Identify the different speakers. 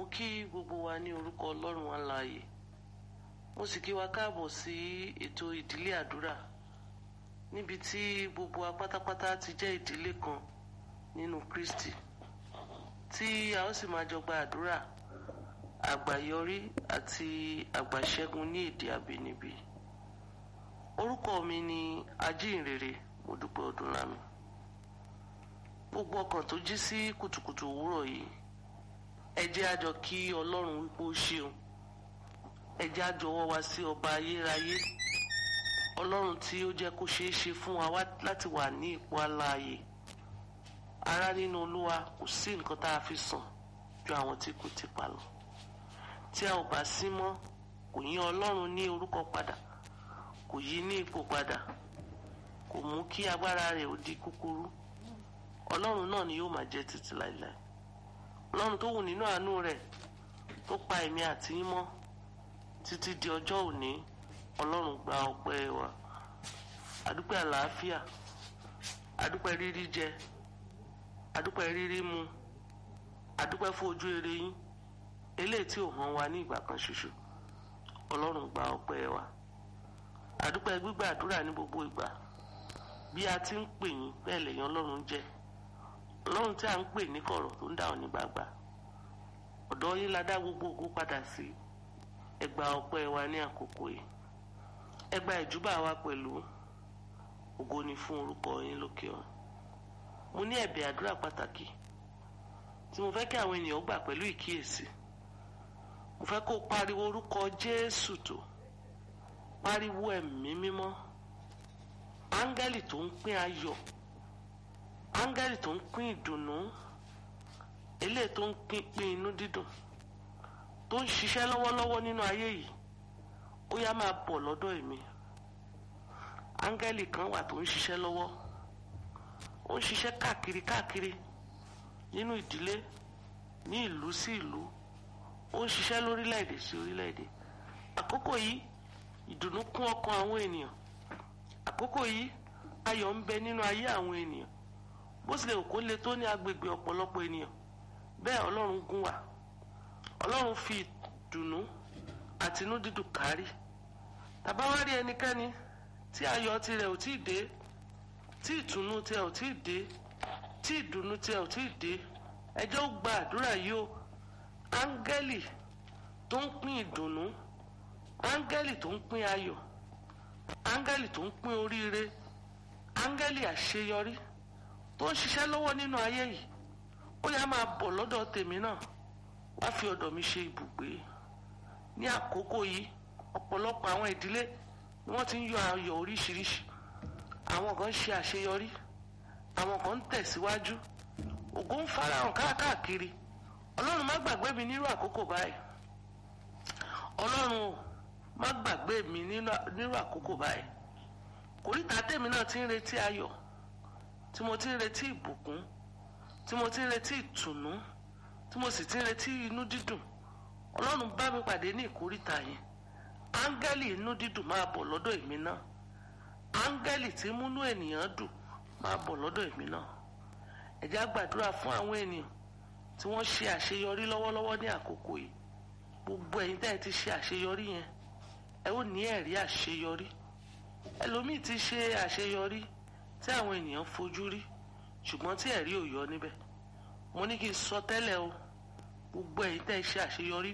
Speaker 1: kí gbogbo wa ní orúkọ ọlọ́run alààyè mo sì kí wa káàbọ̀ sí ètò ìdílé àdúrà níbi tí gbogbo wa pátápátá ti jẹ́ ìdílé kan nínú Kristi tí a ó sì máa jọ gba àdúrà àgbàyọrí àti àgbàṣẹ́gun ní èdè àbínibí orúkọ mi ni ajínrere Modúpẹ́ Ọdúnlámi gbogbo ọkàn tó jí sí kùtùkùtù òwúrọ̀ yìí ẹ jẹ́ a jọ kí Ọlọ́run wípé ó ṣeun ẹ jẹ́ a jọ̀wọ́ wa sí ọba ayérayé Ọlọ́run tí ó jẹ́ kó ṣeé ṣe fún wa láti wà ní ipò alààyè ará nínú Olúwa kò sí nǹkan tá a fi sàn ju àwọn tí kò ti pa lọ tí a ò bá sí mọ́ kò yín Ọlọ́run ní orúkọ padà kò yí ní ipò padà kò mú kí agbára rẹ̀ ó di kúkúrú Ọlọ́run náà ni yóò máa jẹ́ títí láìláì Ọlọ́run tó wù nínú àánú rẹ̀ tó pa èmi àti yín mọ́ títí di ọjọ́ òní Ọlọ́run gba ọpẹ́ wa adúpẹ́ àlàáfíà adúpẹ́ rírí jẹ adúpẹ́ rírí mu adúpẹ́ fún ojú rere yín eléyìí tí ò hàn wá ní ìgbà kan ṣoṣo Ọlọ́run gba ọpẹ́ wa adúpẹ́ gbígbà àdúrà ní gbogbo ìgbà bí a ti ń pè yín bẹ́ẹ̀ lèyàn Ọlọ́run jẹ́ Ọlọ́run tí a ń pè ní kọ̀rọ̀ tó ń dà ọ́ ní gbàgbà ọ̀dọ̀ yín la dá gbogbo ògo padà sí ẹ gba ọpẹ́ wa ní àkókò yìí ẹ gba ìjúbà wa pẹ̀lú ògo ni fún orúkọ yín lókè ọ̀run mo ní ẹ̀bẹ̀ àdúrà pàtàkì tí mo fẹ́ kí àwọn ènìyàn gbà pẹ̀lú ìkíyèsí mo fẹ́ kó pariwo orúkọ Jésù tó pariwo ẹ̀mí mímọ́ áńgẹ́lì tó ń pín ayọ̀ áńgẹ́lì tó ń pín ìdùnnú eléyìí tó ń pín inú dídùn tó ń ṣiṣẹ́ lọ́wọ́lọ́wọ́ nínú ayé yìí ó yá máa bọ̀ lọ́dọ̀ èmi áńgẹ́lì kan wà tó ń ṣiṣẹ́ lọ́wọ́ ó ń ṣiṣẹ́ káàkiri káàkiri nínú ìdílé ní ìlú sí ìlú ó ń ṣiṣẹ́ lórílẹ̀‐èdè sí orílẹ̀‐èdè àkókò yìí ìdùnnú kún ọkàn àwọn ènìyàn àkókò yìí ayọ̀ ń bẹ nínú ayé àwọn ènìyàn bó tilẹ̀ kó le tó ní agbègbè ọ̀pọ̀lọpọ̀ ènìyàn bẹ́ẹ̀ ọlọ́run gún wà ọlọ́run fi ìdùnnú àti inú dídùn kárí tàbá wá rí ẹnikẹ́ni tí ayọ̀ tirẹ̀ ò tí ì dé tí ìtùnú tirẹ̀ ò tí ì dé tí ìdùnnú tirẹ̀ ò tí ì dé ẹ jẹ́ ó gba àdúrà yìí o áńgẹ́lì tó ń pín ìdùnnú áńgẹ́lì tó ń pín ayọ̀ áńgẹ́lì tó ń pín oríire áńgẹ́lì àṣeyọrí tó ń ṣiṣẹ́ lọ́wọ́ nínú ayé yìí ó yá máa bọ̀ lọ́dọ̀ tèmi náà wá fi ọ̀dọ̀ mi ṣe ibùgbé ní àkókò yìí ọ̀pọ̀lọpọ̀ àwọn ìdílé ni wọ́n ti ń yọ ayọ̀ oríṣiríṣi àwọn kan ń ṣe àṣeyọrí àwọn kan ń tẹ̀síwájú ògo ń farahàn káàkiri ọlọ́run má gbàgbé mi nírú àkókò báyìí ọlọ́run o má gbàgbé mi nírú àkókò báyìí kòríta tèmi náà ti ń retí ayọ̀ tí mo ti ń retí ìbùkún tí mo ti ń retí ìtùnú tí mo sì ti ń retí inú dídùn ọlọ́run bá mi pàdé ní ìkóríta yẹn áńgẹ́lì inú dídùn máa bọ̀ lọ́dọ̀ èmi náà áńgẹ́lì tí múnú ènìyàn dùn máa bọ̀ lọ́dọ̀ èmi náà ẹ jẹ́ á gbàdúrà fún àwọn ènìyàn tí wọ́n ṣe àṣeyọrí lọ́wọ́lọ́wọ́ ní àkókò yìí gbogbo ẹ̀yin tẹ́ ẹ ti ṣe àṣeyọrí yẹn ẹ ó ní ẹ̀rí àṣeyọrí ẹlòmíì ti ṣe àṣeyọrí tí àwọn ènìyàn fojú rí ṣùgbọ́n tí ẹ̀rí ò yọ níbẹ̀ mo ní kí n sọ tẹ́lẹ̀ o gbogbo ẹ̀yin tẹ́ ẹ ṣe àṣeyọrí